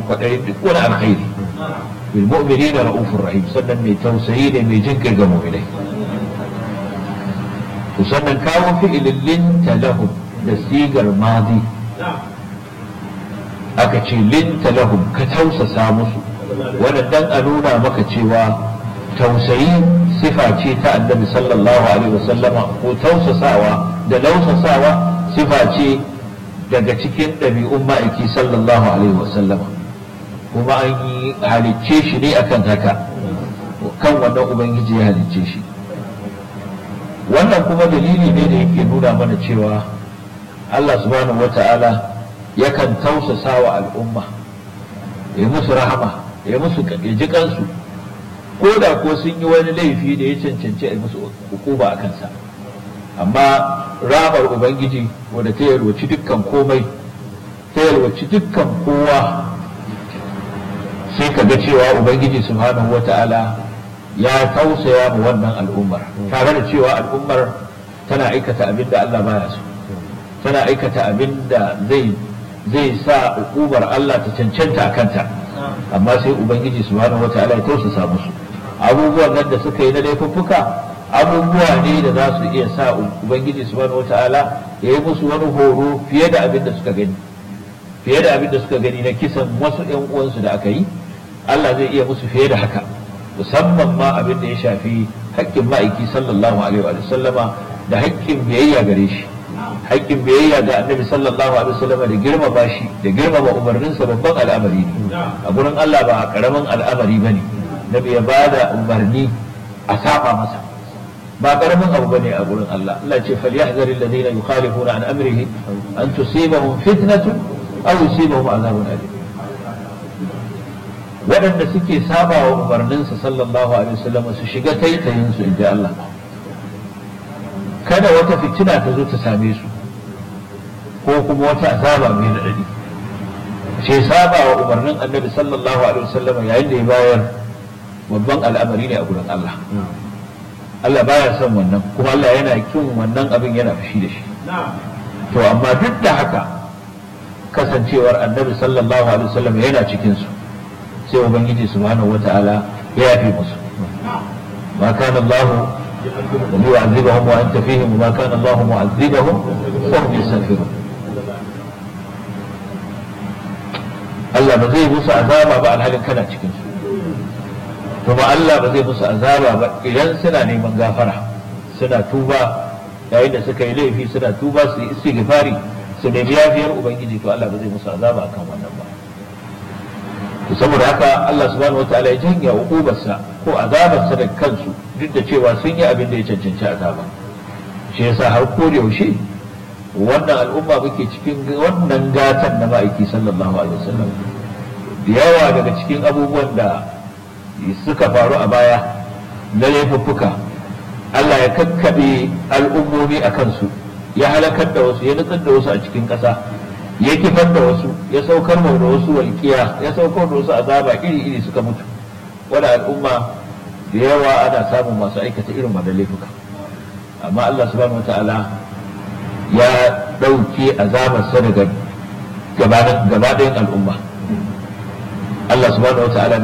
kwaɗayin duk wani alkhairi bil mu'minina ra'ufur rahim sannan mai tausayi ne mai jin ga mu'minai to sannan kawo fi'ilin linta lahum da sigar madi aka ce linta lahum ka tausasa musu wannan dan a nuna maka cewa tausayi sifa ce ta annabi sallallahu alaihi wasallama ko tausasawa da lausasawa sifa ce daga cikin ɗabi'un ma'aiki sallallahu alaihi wasallama kuma an yi halicce shi ne akan haka kan wannan ubangiji ya halicce shi wannan kuma dalili ne da yake nuna mana cewa Allah subhanahu wata'ala yakan tausasa wa al'umma ya musu rahama ya musu ya ji kansu ko da ko sun yi wani laifi da ya cancanci a musu hukuma a kansa amma ramar ubangiji wadda ta yalwaci dukkan komai ta yalwaci dukkan kowa sai ka ga cewa ubangiji subhanahu wata'ala ya tausaya mu wannan al'ummar tare da cewa al'ummar tana aikata abin da Allah baya so tana aikata abin da zai zai sa hukumar Allah ta cancanta a kanta amma sai ubangiji subhanahu wata'ala ya tausasa musu abubuwan nan da suka yi na laifuffuka abubuwa ne da za su iya sa ubangiji subhanahu wata'ala ya yi musu wani horo fiye da abin da suka gani fiye da abin da suka gani na kisan wasu yan uwansu da aka yi Allah zai iya musu fiye da haka musamman ma abin da ya shafi haƙƙin ma'aiki sallallahu alaihi wa sallama da haƙƙin biyayya gare shi haƙƙin biyayya ga annabi sallallahu alaihi wa sallama da girmama shi da girmama umarninsa babban al'amari ne a gurin Allah ba karamin al'amari bane nabi ya bada umarni a saba masa ba karamin abu bane a gurin Allah Allah ce falyahzar alladhina yukhalifuna an amrihi an tusibahum fitnatun aw yusibahum azabun alim waɗanda suke saba wa umarninsa sallallahu alaihi wasallam su shiga taitayin su inda Allah kada wata fitina ta zo ta same su ko kuma wata azaba mai nadadi ce saba wa umarnin annabi sallallahu alaihi wasallam yayin da ya bayar babban al'amari ne a gurin Allah Allah baya son wannan kuma Allah yana kin wannan abin yana fushi da shi to amma duk da haka kasancewar annabi sallallahu alaihi wasallam yana cikin su sai ubangiji subhanahu wata'ala ya yafe musu ma kana Allah yu'azibahum wa anta fihim ma kana Allah mu'azibahum wa hum yastaghfirun Allah ba zai musu azaba ba alhalin kana cikin su kuma Allah ba zai musu azaba ba idan suna neman gafara suna tuba yayin da suka yi laifi suna tuba su yi istighfari su nemi yafiyar ubangiji to Allah ba zai musu azaba akan wannan ba saboda haka Allah subhanahu wataala ya janya hukubarsa ko azabarsa da kansu duk da cewa sun yi abin da ya cancanci azaba shi yasa har ko da yaushe wannan al'umma muke cikin wannan gatan na ma'aiki sallallahu alaihi wasallam da yawa daga cikin abubuwan da suka faru a baya na laifuffuka Allah ya kakkaɓe al'ummomi a kansu ya halakar da wasu ya nutsar da wasu a cikin ƙasa ya kifar da wasu ya saukar da wasu walƙiya ya saukar da wasu azaba iri-iri suka mutu wani al'umma da yawa ana samun masu aikata irin wannan laifuka amma Allah subhanahu wata'ala ya ɗauke azabarsa daga gaba ɗayan al'umma Allah subhanahu wata'ala